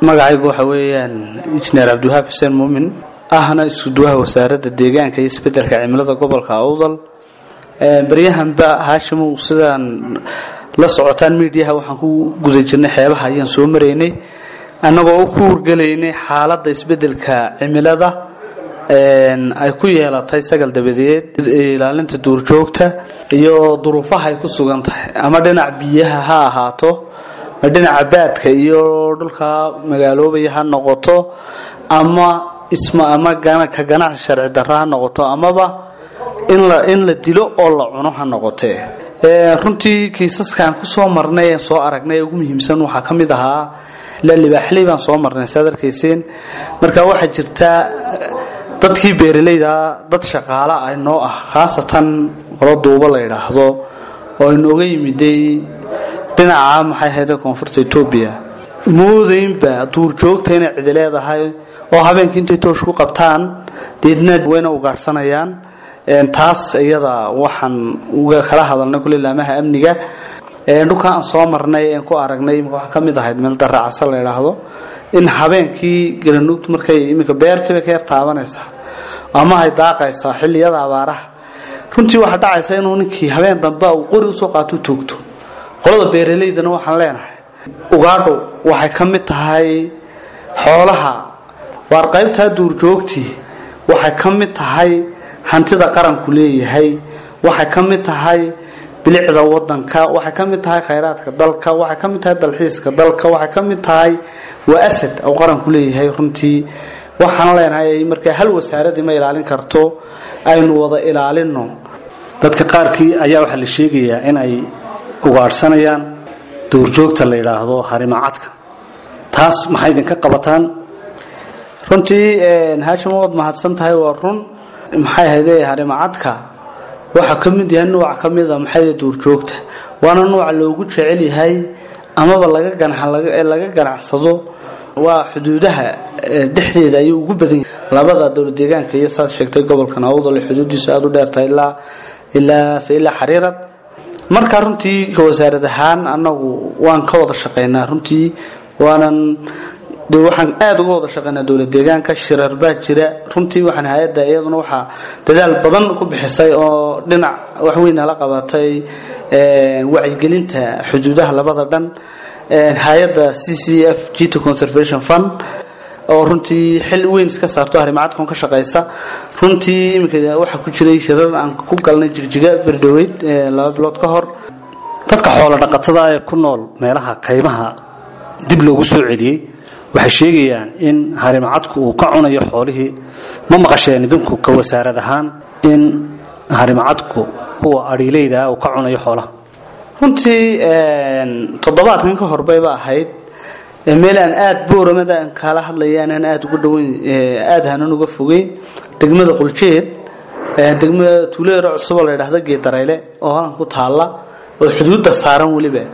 magacaygu waxa weeyaan injineer cabdiwahaab xuseen muumin ahna iskuduwaha wasaaradda deegaanka iyo isbeddelka cimilada gobolka awdal baryahanba haashimow sidaan la socotaan miidiyaha waxaan ku guda jirnay xeebaha ayaan soo maraynay annagoo u ku wargelaynay xaaladda isbeddelka cimilada ay ku yeelatay sagal dabadeed ilaalinta duurjoogta iyo duruufaha ay ku sugan tahay ama dhinac biyaha ha ahaato ma dhinaca baadka iyo dhulka magaaloobaya ha noqoto ama isma ama ka ganacsi sharci darra ha noqoto amaba in la in la dilo oo la cuno ha noqotee runtii kiisaskaan ku soo marnay ee soo aragnay ee ugu muhiimsan waxaa ka mid ahaa ilaa libaaxley baan soo marnay saad arkayseen marka waxaa jirtaa dadkii beeralayda dad shaqaala ah noo ah khaasatan qolo duuba la yidhaahdo oo inooga yimiday dhinaca maxay ahayde koonfurta etoobiya moodaynba duurjoogta inay cidi leedahay oo habeenkii intay toosh ku qabtaan deedna wayna ugaadhsanayaan taas iyada waxaan uga kala hadalnay kule laamaha amniga dhulka aan soo marnay een ku aragnay waxaa ka mid ahayd meel daracasa la yidhaahdo in habeenkii garanuugtu markay iminka beertii bay ka yar taabanaysaa ama ay daaqaysaa xilliyada abaaraha runtii waxaa dhacaysa inuu ninkii habeen dambe uu qori usoo qaato toogto qolada beeralaydana waxaan leenahay ugaadho waxay ka mid tahay xoolaha waar qaybtaa duurjoogtii waxay ka mid tahay hantida qaranku leeyahay waxay ka mid tahay bilicda wadanka waxay ka mid tahay khayraadka dalka waxay ka mid tahay dalxiiska dalka waxay ka mid tahay waa asad uu qaranku leeyahay runtii waxaan leenahay markaa hal wasaaradii ma ilaalin karto aynu wada ilaalino dadka qaarkii ayaa waxaa la sheegayaa in ay ugaadhsanayaan duurjoogta la yidhaahdo harimacadka taas maxay idinka qabataan runtii haashim waad mahadsan tahay waa run maxay ahayde harimacadka waxaa ka mid yahay nuuc ka mida maxay duurjoogta waana nuuca loogu jecel yahay amaba laga laga ganacsado waa xuduudaha dhexdeeda ayuu ugu badan yahay labada dowlad deegaanka iyo saad sheegtay gobolkan awdal xuduudiisu aada u dheertahay ilaa ilaa ilaa xariirad marka runtii ka wasaarad ahaan annagu waan ka wada shaqaynaa runtii waanan de waxaan aada uga wada shaqaynaa dowlad deegaanka shirar baa jira runtii waxaan hay-adda iyaduna waxaa dadaal badan ku bixisay oo dhinac waxweyna la qabatay wacyigelinta xuduudaha labada dhan hay-adda c c f gt conservation fund oo runtii xil weyn iska saarto harimacadkon ka shaqaysa runtii iminka waxaa ku jiray shirar aan ku galnay jigjiga berdhaweyd laba bilood ka hor dadka xoolo dhaqatada ee ku nool meelaha kaymaha dib loogu soo celiyey waxay sheegayaan in harimacadku uu ka cunayo xoolihii ma maqasheen idinku ka wasaarad ahaan in harimacadku kuwa adhiileydaa uu ka cunayo xoolaha runtii toddobaadkan ka horbayba ahayd meel aan aada booramada aan kaala hadlayaan aan aada uga dhaweyn aada hanan uga fogeyn degmada quljeed degmada tuuleero cusuboo la yidhaahdo geedarayle oo halkan ku taalla oo xuduudda saaran weliba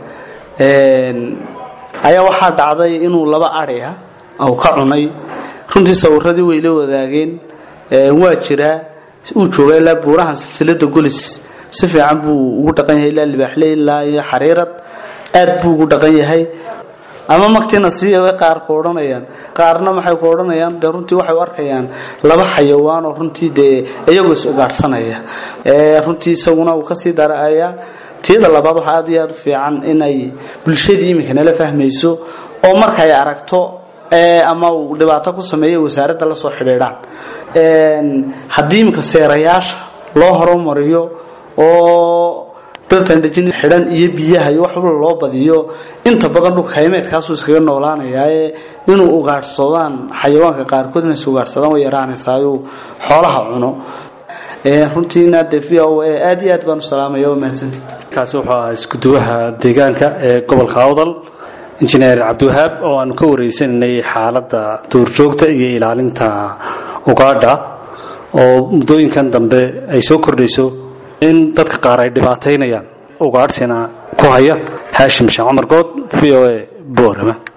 ayaa waxaa dhacday inuu laba adhi ah uu ka cunay runtii sawiradii way la wadaageen waa jiraa uu joogaa ilaa buurahan silsilada golis si fiican buu ugu dhaqan yahay ilaa libaaxle ilaa iyo xariirad aad buu ugu dhaqan yahay ama maktiina si qaar ku odhanayaan qaarna maxay ku odhanayaan de runtii waxay u arkayaan laba xayawaan oo runtii dee iyagoo is ugaadhsanaya runtii isaguna uu kasii daraya tiyada labaad waxaa aad iyo aad u fiican inay bulshadii iminka nala fahmayso oo markay aragto ama uu dhibaato ku sameeya wasaaradda la soo xidhiidhaan haddii iminka seerayaasha loo horumariyo oo dhirtandhejin xidhan iyo biyaha iyo wax walba loo badiyo inta badan dhulka haymeedkaasuu iskaga noolaanayaa inuu ugaadhsadaan xayawaanka qaarkood inay ugaadhsadaan way yaraanaysaayu xoolaha cuno runtiina de v o a aad iyo aad baan u salaamaya waa mahadsanti kaasi wuxuu ahaa iskuduwaha deegaanka ee gobolka awdal injineer cabdiwahaab oo aanu ka wareysananay xaaladda duurjoogta iyo ilaalinta ugaadha oo muddooyinkan dambe ay soo kordhayso in dadka qaar ay dhibaataynayaan ugaadhsina ku haya haashim sheekh cumar good v o a boorama